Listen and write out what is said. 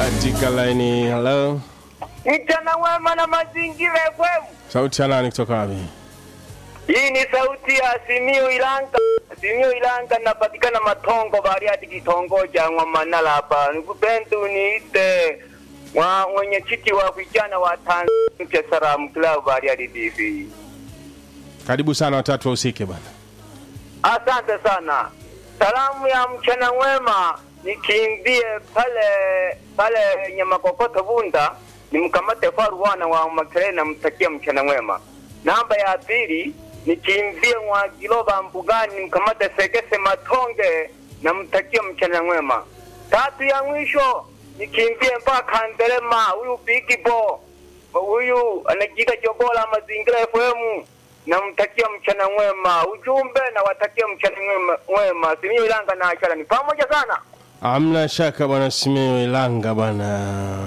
katika laini. Hello, Mchana mwema na mazingira FM. sauti ya nani kutoka wapi? Hii ni sauti ya Simiyu Ilanga. Simiyu Ilanga napatikana Matongo Bariadi kitongoji ya Ngwamanala hapa. Nikupenda uniite wa mwenyekiti wa vijana wa Tanzania Salaam Club Bariadi TV. Karibu sana, watatu wahusike bwana. Asante sana. Salamu ya mchana mwema nikimbie pale pale Nyamakokoto Bunda nimkamate faru wana wa Makerere namtakia mchana mwema. Namba ya pili nikimbie mwa Giloba Mbugani nimkamate Segese Matonge namtakia mchana mwema. Tatu ya mwisho nikimbie mpaka Nderema huyu Big Bo huyu anajiita Jogola Mazingira FM namtakia mchana mwema. Ujumbe nawatakia mchana mwema, mwema. Simiyu Ilanga na Achala ni pamoja sana. Amna shaka bwana Simiyu Ilanga bwana.